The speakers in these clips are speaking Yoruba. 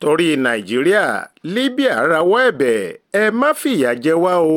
torí nàìjíríà libya rawọ́ ẹ̀bẹ̀ ẹ má fìyà jẹ wá o.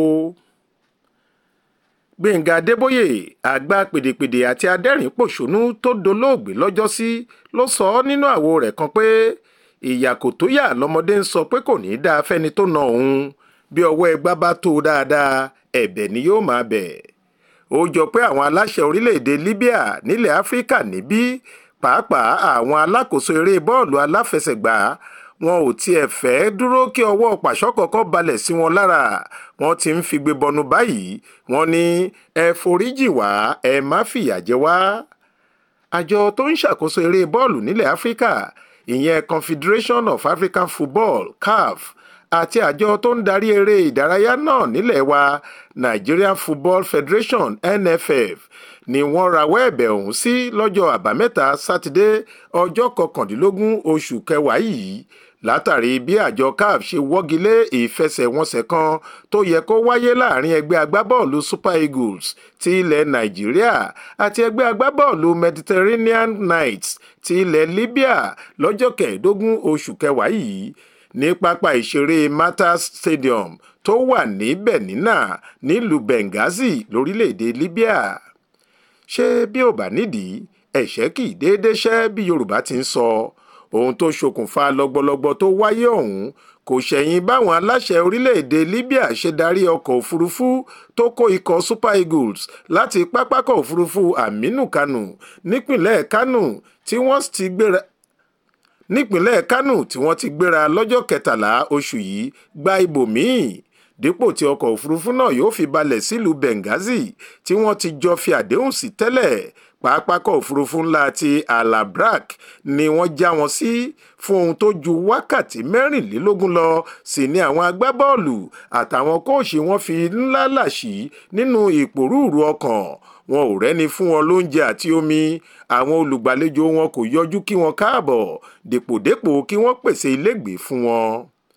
gbẹ̀ngà adébóyè àgbà pèdèpèdè àti adẹ́rìn-pọ̀ṣónú tó dolóògbé lọ́jọ́sí ló sọ ọ́ nínú àwo rẹ̀ kan pé ìyà kò tó yà lọ́mọdé ń sọ pé kò ní í dáa fẹ́ni tó na òun bí ọwọ́ ẹgbá bá tó dáadáa ẹ̀bẹ̀ ni yóò máa bẹ̀. ó jọ pé àwọn aláṣẹ orílẹ̀-èdè libya nílẹ̀ áfíríkà níbí pàápàá àwọn alákòóso eré bọ́ọ̀lù aláfẹsẹ̀gbá wọn ò tiẹ̀ fẹ́ dúró kí ọwọ́ pàṣọ kọ̀ọ̀kan balẹ̀ sí wọn lára wọn ti ń figbe bọnu báyìí wọn ní ẹ foríjì wá ẹ má fìyà jẹ wá. àjọ tó ń ṣàkóso eré bọ́ọ̀lù nílẹ̀ áfíríkà ìyẹn confederation of african football caf àti àjọ tó ń darí eré ìdárayá náà nílẹ̀ wa nigerian football federation nff ni wọ́n rawọ́ ẹ̀bẹ̀ ọ̀hún sí lọ́jọ́ àbámẹ́ta sátidé ọjọ́ kọkàndínlógún oṣù kẹwàá yìí látàrí bí àjọ caf ṣe wọ́gi lé ìfẹsẹ̀wọnsẹ̀ kan tó yẹ kó wáyé láàrin ẹgbẹ́ agbábọ́ọ̀lù super eagles ti ilẹ̀ nàìjíríà àti ẹgbẹ́ agbábọ́ọ̀lù mediterranean knights ti ilẹ̀ libya lọ́jọ́ kẹẹ̀ẹ́dógún oṣù kẹwàá yìí ní pápá ìṣeré matas stadium tó wà ní benina nílùú benghazi lórílẹ̀‐èdè libya ṣé bí ò bá nídìí ẹ̀ṣẹ̀ kì í déédéé ṣẹ́ bí yorùbá ti ń sọ ohun tó ṣokùnfà lọ́gbọ́lọ́gbọ́ tó wáyé ọ̀hún kò ṣẹ̀yìn báwọn aláṣẹ orílẹ̀-èdè libya ṣe darí ọkọ̀ òfurufú tó kó ikọ̀ super eagles láti pápákọ̀ òfurufú aminu kano nípìnlẹ̀ kano tí wọ́n ti gbéra nípìnlẹ̀ kánò tí wọ́n ti gbéra lọ́jọ́ kẹtàlá oṣù yìí gba ibòmíì dípò tí ọkọ̀ òfurufú náà yóò fi balẹ̀ sílùú benghazi tí wọ́n ti jọ fi àdéhùn sí tẹ́lẹ̀ pápákọ̀ òfurufú ńlá ti alabrak ni wọ́n já wọn sí fún ohun tó ju wákàtí mẹ́rìnlélógún lọ sí ní àwọn agbábọ́ọ̀lù àtàwọn kóòṣì wọn fi ńlá làṣì nínú ìpòrúurú ọkàn wọn ò rẹ́ni fún wọn lóúnjẹ àti omi àwọn olùgbàlejò wọn kò yọjú kí wọn káàbọ̀ dèpòdépò kí wọ́n pèsè ilégbèé fún wọn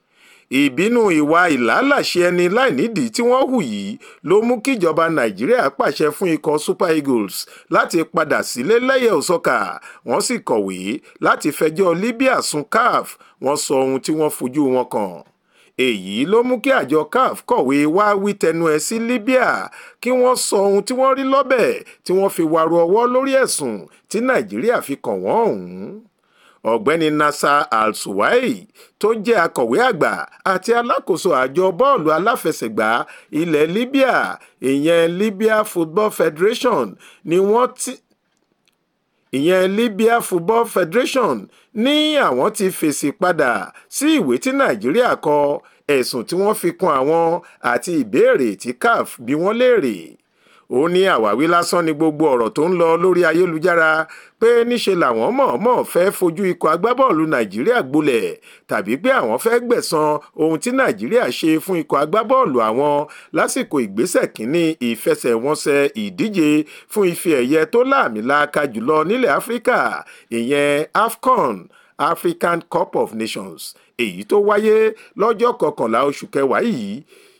ìbínú ìwà ìlàlàṣẹ ẹni láìnídìí tí wọ́n hù yìí ló mú kíjọba nàìjíríà pàṣẹ fún ikọ̀ super eagles láti padà sílé lẹ́yẹ̀ òsọ́kà wọ́n sì kọ̀wé láti fẹjọ́ libya sùn caf wọ́n sọ ohun tí wọ́n fojú wọn kàn èyí ló mú kí àjọ caf kọ̀wé wá wí tẹnu ẹ̀ sí libya kí wọ́n sọ ohun tí wọ́n rí lọ́bẹ̀ tí wọ́n fi wàrú ọwọ́ lórí ẹ̀sùn tí nàìjíríà fi kàn wọ́n ọ̀hún ọ̀gbẹ́ni nasser al-suwai tó jẹ́ akọ̀wé àgbà àti alákòóso àjọ bọ́ọ̀lù aláfẹsẹ̀gbá ilẹ̀ libya ìyẹn libya football federation ni wọ́n ti ìyẹn libya football federation ní àwọn ti fèsì padà sí ìwé tí nàìjíríà kọ ẹ̀sùn tí wọ́n fi kún àwọn àti ìbéèrè tí caf bí wọ́n léèrè ó ní àwáwí lásán ni gbogbo ọ̀rọ̀ tó ń lọ lórí ayélujára pé níṣe làwọn mọ̀ọ́mọ̀ fẹ́ fojú ikọ̀ agbábọ́ọ̀lù nàìjíríà gbolẹ̀ tàbí pé àwọn fẹ́ gbẹ̀san ohun tí nàìjíríà ṣe fún ikọ̀ agbábọ́ọ̀lù àwọn lásìkò ìgbésẹ̀ kínní ìfẹsẹ̀wọnsẹ̀ ìdíje fún ife ẹ̀yẹ tó láàmìlaaka jùlọ nílẹ̀ áfíríkà ìyẹn afcon african cup of nations èyí tó wáyé lọ́jọ́ kọkànlá oṣù kẹwàá yìí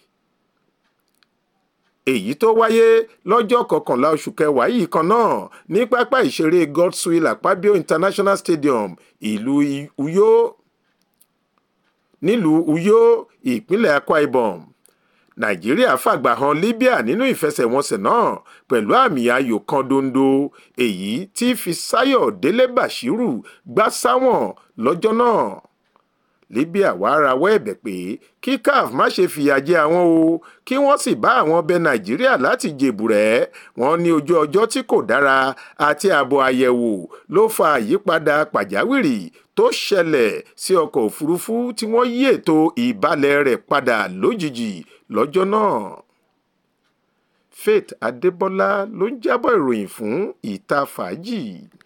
èyí tó wáyé lọ́jọ́ kọkànlá oṣù kẹwàá yìí kan náà ní pápá ìṣeré godswill akpabio international stadium ìlú uyo nílùú uyo ìpínlẹ̀ akwa ibom nàìjíríà fàgbà han libya nínú ìfẹsẹ̀wọnsẹ̀ náà pẹ̀lú àmì ayò kan dondo èyí tí fisayo délé bashiru gbá sáwọn lọ́jọ́ náà libya wàá rawọ́ ẹ̀bẹ̀ pé kí caf má ṣe fìyà jẹ àwọn o kí wọ́n sì bá àwọn bẹ nàìjíríà láti jèbùrẹ́ wọn ní ojú ọjọ́ tí kò dára àti ààbò àyẹ̀wò ló fa àyípadà pàjáwìrì tó ṣẹlẹ̀ sí ọkọ̀ òfurufú tí wọ́n yí ètò ìbalẹ̀ rẹ̀ padà lójijì lọ́jọ́ náà. faith adébọlá ló ń jábọ̀ ìròyìn fún ìta fàájì.